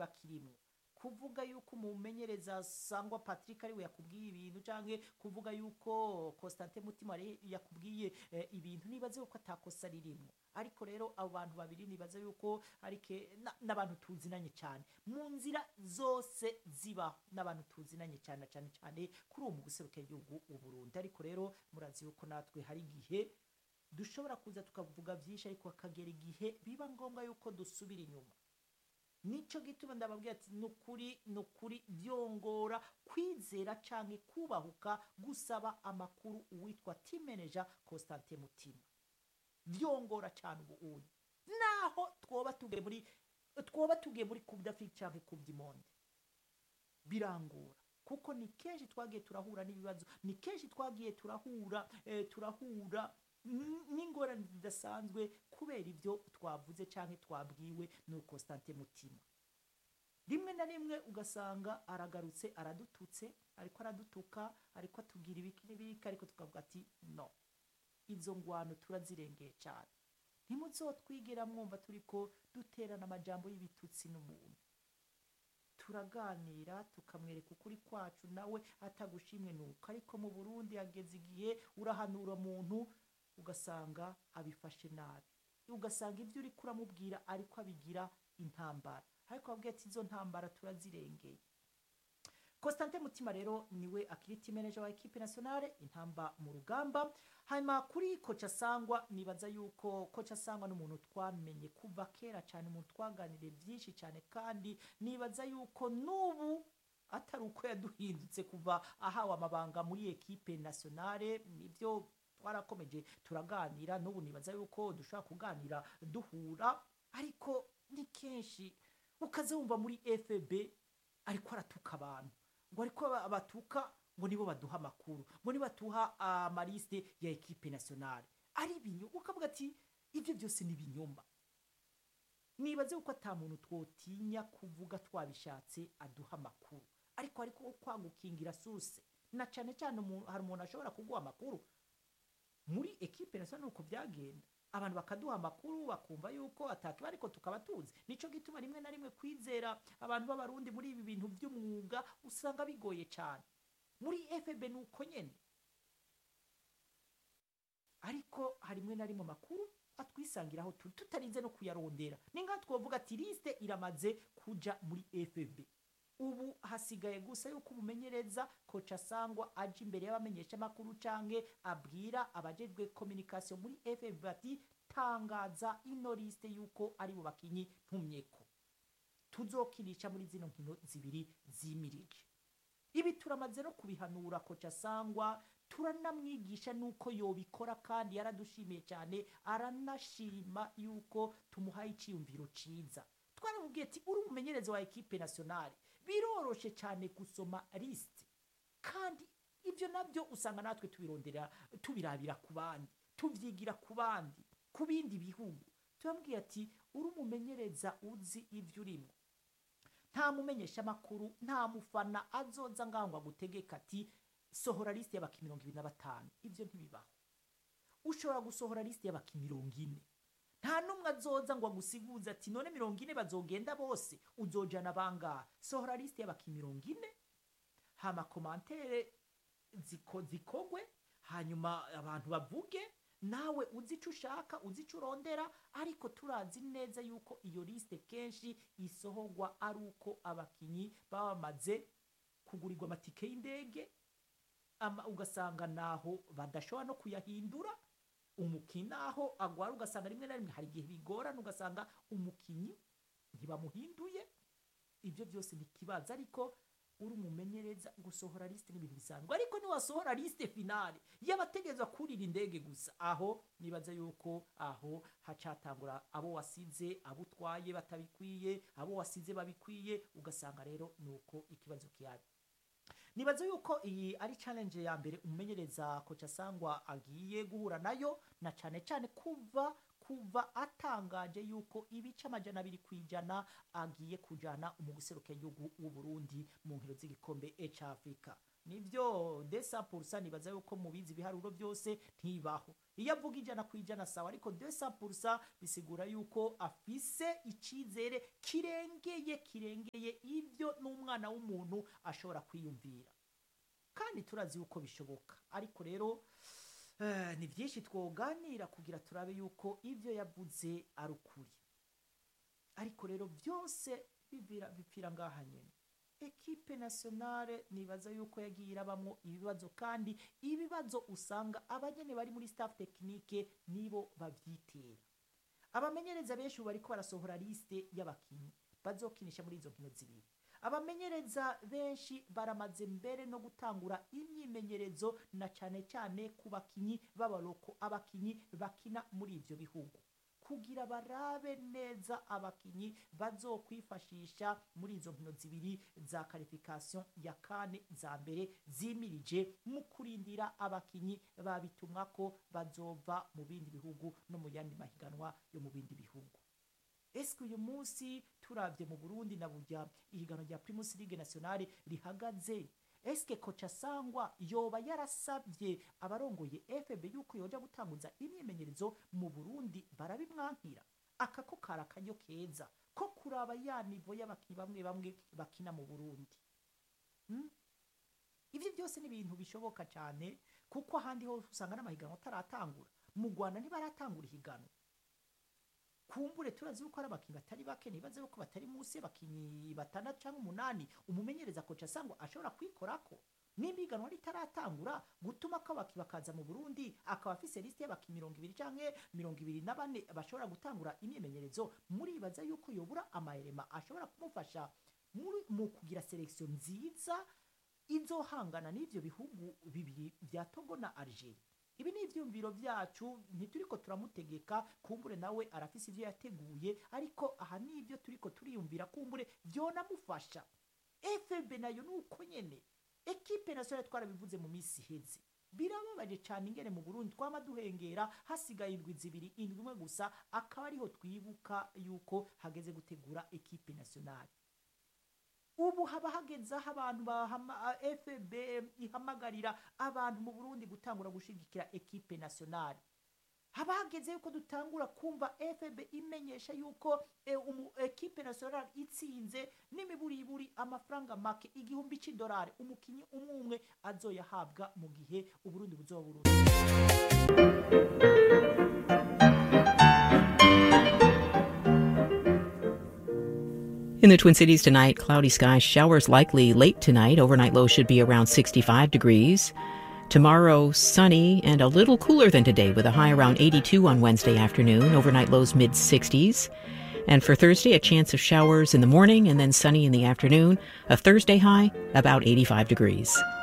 ntibakirimwo kuvuga yuko umumenyereza sangwa patrick ariwe yakubwiye ibintu canke kuvuga yuko constantin mutima ari- yakubwiye eh, ibintu nibaze yuko atakosa ririmwo ariko rero abo bantu babiri nibaze yuko arike na- n'abantu tuzinanye cyane mu nzira zose zibaho n'abantu tuzinanye cyane cyane cyane kuri uwo mu guserukira igihugu uburundi ariko rero murazi yuko natwe hari igihe dushobora kuza tukavuga byinshi ariko hakagera igihe biba ngombwa yuko dusubira inyuma nico gituma ndababwira ati nukuri nukuri byongora kwizera canke kubahuka gusaba amakuru uwitwa team manager Constantin Mutima vyongora cyane ubu uyu naho twoba tugiye muri twoba tugiye muri coupe d'Afrique canke coupe du monde birangora kuko ni kenshi twagiye turahura n'ibibazo ni kenshi twagiye turahura eh, turahura n- n'ingorane zidasanzwe kubera ibyo twavuze canke twabwiwe n'uwo Constantin Mutima rimwe na rimwe ugasanga aragarutse aradututse ariko aradutuka ariko atubwira ibiki n'ibiki ariko tukavuga ati no izo ngwano turazirengeye cyane ntimuzotwigira mwumva turiko duterana amajambo y'ibitutsi n'umuntu turaganira tukamwereka ukuri kwacu nawe atagushimwe nuko ariko mu burundi hageze igihe urahanura umuntu ugasanga abifashe nabi ugasanga ibyo uri kuramubwira ariko abigira intambara ariko ababwira ati izo ntambara turazirengeye Constantin Mutima rero niwe akiri team manager wa equipe nationale intamba mu rugamba hanyuma kuri kocha sangwa nibaza yuko kocha sangwa n'umuntu twamenye kuva kera cyane umuntu twaganiriye byinshi cyane kandi nibaza yuko n'ubu atari uko yaduhindutse kuva ahawe amabanga muri equipe nationale nibyo twarakomeje turaganira n'ubu nibaza yuko dushobora kuganira duhura ariko ni kenshi ukaze wumva muri FB ariko aratuka abantu ngo ariko aba- batuka ngo nibo baduha amakuru ngo nibo batuha amaliste ya equipe nationale ari ibinyo ukavuga ati ibyo byose ni ibinyoma nibaze uko ata muntu twotinya kuvuga twabishatse aduha amakuru ariko ariko kwagukingira suse na cyane cyane umuntu- hari umuntu ashobora kuguha amakuru muri equipe nationale uko byagenda abantu bakaduha amakuru bakumva yuko atakiba ariko tukaba tuzi nico gituma rimwe na rimwe kwizera abantu b'abarundi muri ibi bintu by'umwuga usanga bigoye cyane muri FB nuko nyene ariko hari rimwe na rimwe amakuru atwisangiraho turi tutarinze no kuyarondera ni nka twovuga ati liste iramaze kuja muri FB ubu hasigaye gusa yuko umumenyereza koca sangwa aje imbere y'abamenyesha amakuru canke abwira abajejwe communication muri FB ati tangaza ino liste yuko ari bo bakinyi ntumyeko tuzokinisha muri zino nkino zibiri zimirije ibi turamaze no kubihanura koca sangwa turanamwigisha nuko yobikora kandi yaradushimiye cyane aranashima yuko tumuhaye icyiyumviro ciza twaramubwiye ati uri umumenyereza wa ekipe nationale biroroshe cyane gusoma liste kandi ibyo nabyo usanga natwe tubirondera tubirabira ku bandi tubyigira ku bandi ku bindi bihugu turambwiye ati uri umumenyereza uzi ibyo urimo nta mumenyesha amakuru nta mufana azoza ngaho ngo agutegeka ati sohora liste y'abaki mirongo ibiri na batanu ibyo ntibibaho ushobora gusohora liste y'abaki mirongo ine nta n'umwe azoza ngo agusiguze ati none mirongo ine bazogenda bose uzojana bangahe sohora liste y'abaki mirongo ine hama komantere ziko zikogwe hanyuma abantu bavuge nawe uzi ico ushaka uzi ico urondera ariko turazi neza yuko iyo liste kenshi isohorwa ari uko abakinyi baba bamaze kugurirwa amatike y'indege ama ugasanga naho badashobora no kuyahindura umukinyi naho agwara ugasanga rimwe na rimwe hari igihe bigorana ugasanga umukinyi ntibamuhinduye ibyo byose ni ikibazo ariko uri umumenyereza gusohora liste n'ibintu bisanzwe ariko niwasohora liste finale y'abategerezwa kurira indege gusa aho nibaza yuko aho hacatangura abo wasize abo utwaye batabikwiye abo wasize babikwiye ugasanga rero nuko ikibazo kihari nibaza yuko iyi ari challenge ya mbere umumenyereza kocha sangwa agiye guhura nayo na cane cane kuva kuva atangaje yuko ibice amajana abiri ku ijana agiye kujana mu gihugu w'u Burundi mu nkino z'igikombe c'Afrika nivyo desa purusa nibaza yuko mubizi ibiharuro byose ntibaho iyo avuga ijana ku ijana sawa ariko desa purusa bisigura yuko afise icizere kirengeye kirengeye ibyo n'umwana w'umuntu ashobora kwiyumvira kandi turazi yuko bishoboka ariko rero eh, ni byinshi twoganira kugira turabe yuko ibyo yavuze ari ukuri ariko rero byose bivira bipfira ngaha nyene ekipe nationale nibaza yuko yagiye irabamwo ibibazo kandi ibibazo usanga abanyene bari muri staff technique nibo bavyitera abamenyereza benshi ubu bariko barasohora liste y'abakinyi bazokinisha muri izo nkino zibiri abamenyereza benshi baramaze mbere no gutangura imyimenyerezo na cane cane ku bakinyi b'abaroko abakinyi bakina muri ivyo bihugu kugira barabe neza abakinyi bazokwifashisha muri izo nkino zibiri za qualification ya kane za mbere zimirije mu kurindira abakinyi babitumwa ko bazova mu bindi bihugu no mu yandi mahiganwa yo mu bindi bihugu eske uyu munsi turavye mu Burundi na burya ihiganwa rya Primus League Nationale rihagaze eske koca sangwa yoba yarasabye abarongoye FB yuko yoja gutanguza imyimenyerezo mu Burundi barabimwankira aka ko kara kanyo keza ko kuraba ya nivo y'abakinyi bamwe bamwe bakina mu Burundi hmm? ivyo byose ni ibintu bishoboka cyane kuko ahandi hose usanga n'amahiganwa ataratangura mu Rwanda ntibaratangura ihiganwa kumbure turazi yuko ari abakinyi batari bake nibaze yuko batari munsi y'abakinyi batandatu cyangwa umunani umumenyereza koca sangwa ashobora kwikorako nimba iganwa ritaratangura gutuma ko abaki bakaza mu Burundi akaba afise liste y'abakinyi mirongo ibiri canke mirongo ibiri na bane bashobora gutangura imyimenyerezo muribaza yuko yobura amaelema ashobora kumufasha muri mu kugira selection nziza izohangana n'ivyo bihugu bibiri vya Togo na Algeria ibi ni ivyumviro vyacu ntituriko turamutegeka kumbure nawe arafise ivyo yateguye ariko aha ni ivyo turiko turiyumvira kumbure vyonamufasha FB nayo nuko nyene ekipe nationale twarabivuze mu misi iheze birababaje cyane ingene mu Burundi twama duhengera hasigaye indwi zibiri indwi imwe gusa akaba ariho twibuka yuko hageze gutegura ekipe nationale ubu haba hageze aho abantu bahama FB ihamagarira abantu mu Burundi gutangura gushigikira ekipe nationale haba hageze yuko dutangura kumva FB imenyesha yuko e, umu, ekipe nationale itsinze n'imiburiburi amafaranga make igihumbi c'idolari umukinyi umwe umwe azoyahabwa mu gihe uburundi buzoba burundi In the Twin Cities tonight, cloudy skies, showers likely late tonight. Overnight low should be around 65 degrees. Tomorrow, sunny and a little cooler than today with a high around 82 on Wednesday afternoon. Overnight lows mid 60s. And for Thursday, a chance of showers in the morning and then sunny in the afternoon. A Thursday high about 85 degrees.